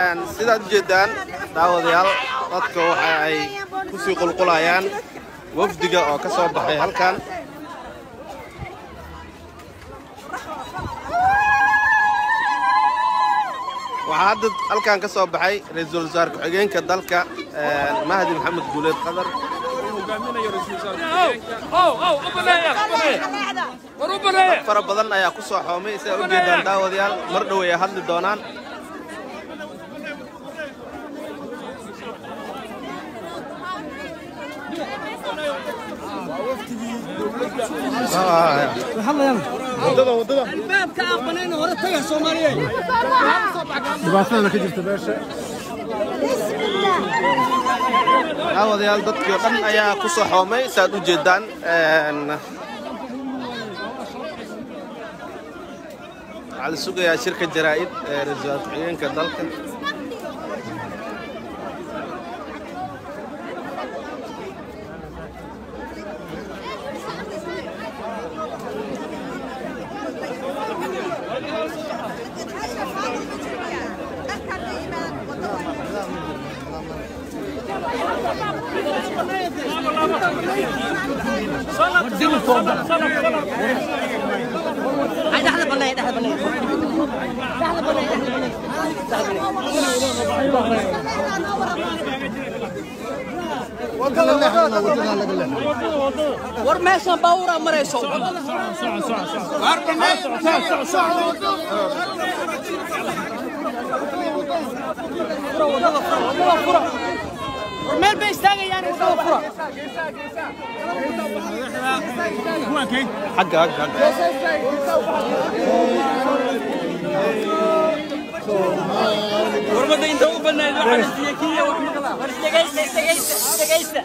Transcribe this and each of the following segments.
sidaad ujeedaan daawadayaal dadka waxa ay kusii qulqulayaan wafdiga oo ka soo baxay halkan waxaa hadda halkan ka soo baxay ra-iisul wasaare ku-xigeenka dalka mahdi maxamed guuleed qadar dad fara badan ayaa ku soo xoomay sidaa u jeedaan daawadayaal mar dhow ay hadli doonaan dhibaatadana ka jirta beesha daawadayaal dadkii oo dhan ayaa ku soo xoomay saaad u jeedaan waxaa la sugayaa shirka jaraa'id ee ra-iisul wasaare ku-xigeenka dalka war meeshan baawura marayso war meel bay istaagayaan wadada fura xagga xagga xagga warmada inta u banayd waxaa la siiyey kenya wax maqla war isdhegaysta isdhegaysta isdhegaysta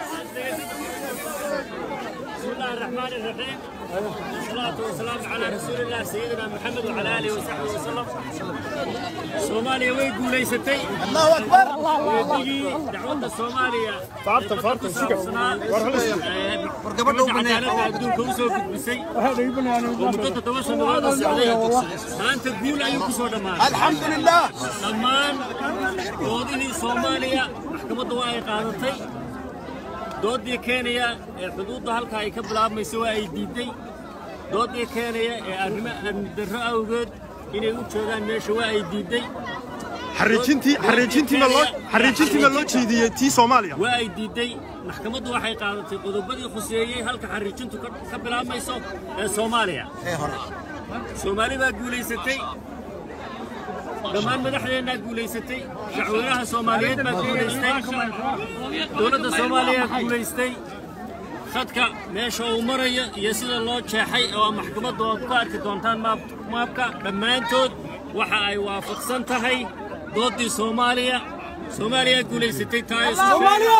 بسم الله الرحمن الرحيم والصلاة والسلام على رسول الله سيدنا محمد وعلى آله وصحبه وسلم سوماليا ويقول ليستي الله أكبر ويقول دعوة الصومالية فارتم فارتم سكر ورقبنا عدالة بدون كوسو بسي ومدة توسل هذا السعودية أنت تقول أيوك سودا ما الحمد لله دمان وضعي صوماليا محكمة واي قادتي doodii keenaya ee xuduudda halka ay ka bilaabmayso waa ay diiday doodii keenaya ee arrimo amni darro awgeed inay u joogaan meesha waa ay diiday xariijintii xariijintii ma loo xariijintii ma loo jeediyey tii Soomaaliya waa ay diiday maxkamaddu waxay qaadatay qodobadii khuseeyey halka xariijintu ka ka bilaabmayso ee Soomaaliya Soomaali baa guulaysatay dhammaan madaxdeennaa guulaysatay shacweynaha Soomaaliyeed baa guulaystay dowladda Soomaaliya guulaystay khadka meesha uu marayo iyo sida loo jeexay oo maxkamaddu aad ku arki doontaan maap- maapka dhammaantood waxa ay waafaqsan tahay doodii Soomaaliya Soomaaliya guulaysatay tahay Soomaaliya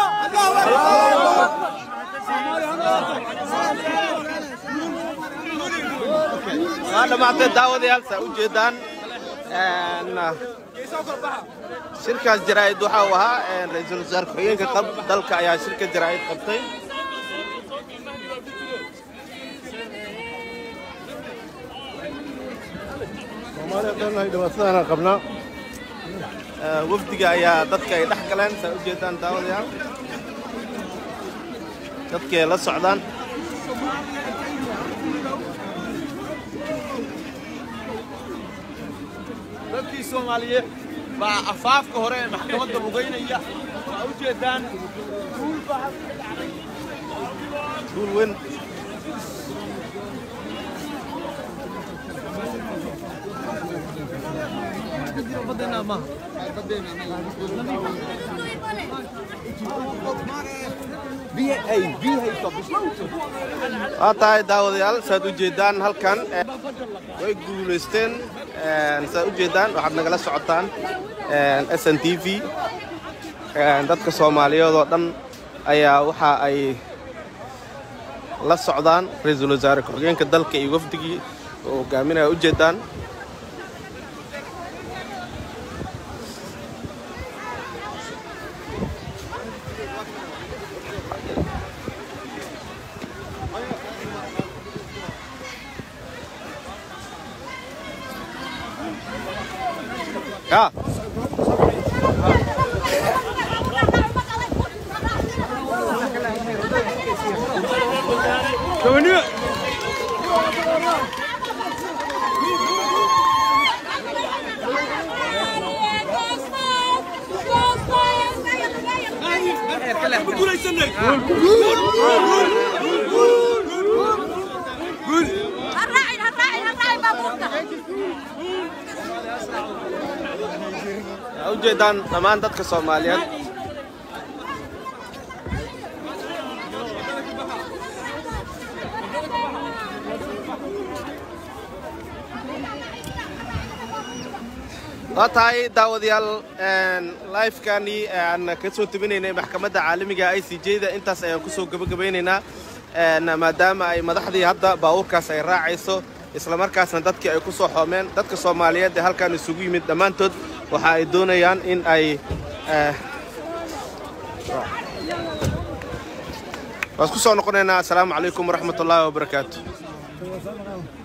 waa dhammaatay daawadayaal saa u jeedaan shirkaas jaraa'id waxa uu ahaa ra-iisul wasaare ku-xigeenka qab- dalka ayaa shirka jaraa'id qabtay soomaaliya dhannahay dhibaatadana qabnaa wafdiga ayaa dadka ay dhex galeen saa u jeedaan daawadayaal dadkii ay la socdaan dadkii soomaaliyeed baa afaafka hore ee maxkamadda lugaynaya waa u jeedaan duul weyn waa tahay daawadayaal saad u jeedaan halkan eh, way guulaysteen eh, saad u jeedaan waxaad nagala socotaan s n t v dadka soomaaliyeed oo dhan ayaa waxa ay la socdaan ra-iisul wasaare ku-xigeenka dalka iyo wafdigii oo hogaaminaya u jeedaan ya guulaysanay هالراعي هالراعي هالراعي بابوكا waxaa ujeedaan dhammaan dadka soomaaliyeed waa tahay daawadayaal lifekani aan ka soo tebinaynay maxkamadda caalamiga i c j da intaas ayaan kusoo gebagabaynaynaa Een, maadaama ay madaxdii hadda baabuurkaas ay raacayso islamarkaasna dadkii ay ku soo xoomeen dadka soomaaliyeed ee halkan isugu yimid dhammaantood waxa ay doonayaan in ay eh, waan isku soo noqonaynaa asalaamu calaykum waraxmat ullaahi wabarakaatu